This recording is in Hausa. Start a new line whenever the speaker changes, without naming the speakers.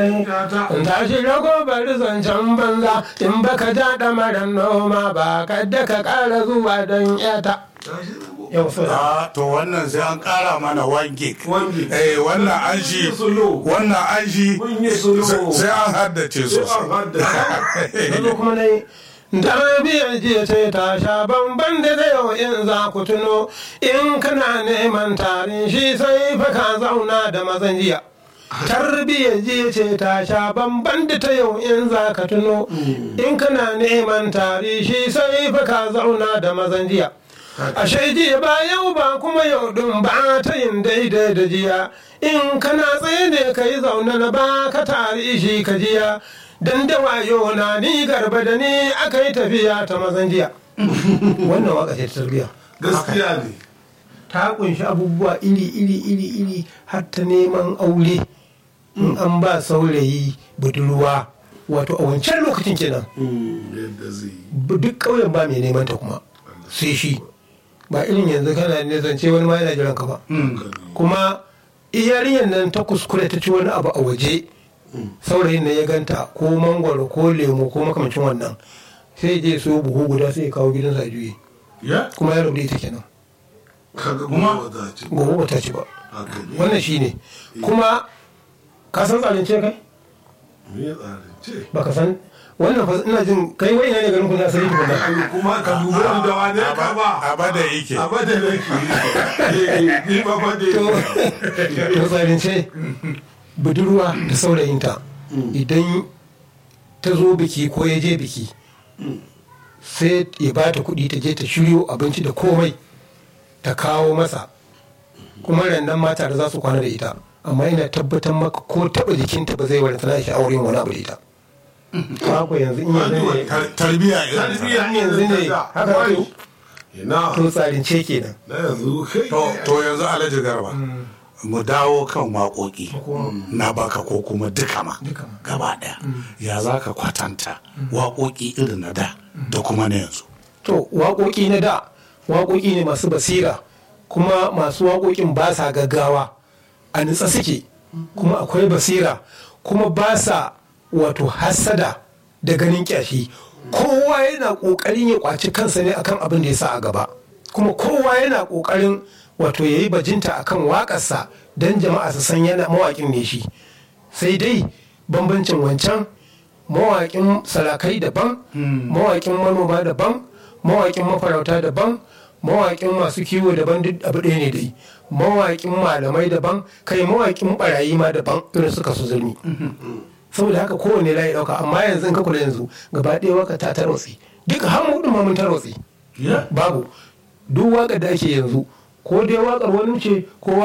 in tashi rago bari zancen banza in baka ja ɗamarin noma ba kadda ka ƙara zuwa don yata yau so
Ah, to wannan sai an kara mana one gig
One gig.
eh wannan an shi
Solo.
wannan an shi
Mun yi solo.
sai an haddace
Sai an
sosai
haddace.
yanzu kuma na yi tarbiyar jiya ce ta sha bamban da da yau in za ku tuno in kana neman tarin shi sai fa ka zauna da mazan jiya tarbiyyar jiya ce ta sha bamban da ta yau in za ka tuno in kana neman tari shi sai fa ka zauna da mazan jiya ashe jiya ba yau ba kuma yau din ba ta yin daidai da jiya in kana tsaye ne ka yi zaune na ba ka tari shi ka jiya dan da wayo na ni garba da ni aka yi tafiya ta mazan jiya wannan waka ce ta tarbiyya
Gaskiya ne.
ta kunshi abubuwa iri iri iri iri har ta neman aure in an ba saurayi budurwa wato a wancan lokacin kenan
Yadda zai yi.
bu- duk ƙauyen ba mai neman ta kuma sai shi ba irin yanzu kana ne zance wani ma yana jiran ka ba kuma yarinyar nan ta kuskure ta ci wani abu a waje saurayin nan ya ganta ko mangwaro ko lemo ko makamancin wannan sai je so buhu guda sai ya kawo gidansa a juye
Ya?
kuma ya rubuta ita kenan
Kaga
Kuma-
kuma ba ce.
gobe ba ta ci ba
Haka ne.
wannan shine kuma ka san tsarince kai
Me ya tsarin ce?
baka san wannan fa ina jin kai wai ina ne garin ku na asali tukuna
Kuma ka duba da wane ka ba.
abada yake
Abada ne ke. Ni ba ba
to to tsarince budurwa da saurayinta idan ta zo biki ko ya je biki sai ya ba ta kuɗi ta je ta shiryo abinci da komai ta kawo masa kuma rannan mata da za su kwana da ita amma ina tabbatar maka ko taɓa jikinta ba zai wani tana shi auren wani abu da ita Kako yanzu in yanzu ne
Tar- tarbiya irin ta.
Tarbiyya
yanzu ne haka
Wai.
to
Ina.
to tsarince kenan
Na yanzu kai.
to to yanzu alhaji garba mu dawo kan waƙoƙi na baka ko kuma duka ma
Duka ma.
gaba ɗaya ya za ka kwatanta waƙoƙi irin na da da kuma na yanzu
to waƙoƙi na da waƙoƙi ne masu basira kuma masu waƙoƙin ba sa gaggawa a nutsa suke kuma akwai basira kuma ba sa wato hassada da ganin ƙyashi kowa yana ƙoƙarin ya ƙwaci kansa ne akan abin da ya sa a gaba kuma kowa yana ƙoƙarin wato ya yi bajinta akan waƙarsa don jama'a su san yana mawaƙin ne shi sai dai bambancin wancan mawaƙin sarakai daban mawaƙin manoma daban mawaƙin mafarauta daban mawaƙin masu kiwo daban duk abu ɗaya ne dai mawaƙin malamai daban kai mawaƙin barayi ma daban irin suka su zulmi saboda haka kowane layi ɗauka amma yanzu in ka kula yanzu gaba ɗaya waka ta tarwatsi duka har mu ɗin ma mun tarwatsi
Ya?
babu duk waƙar da ake yanzu ko dai waƙar wani ce ko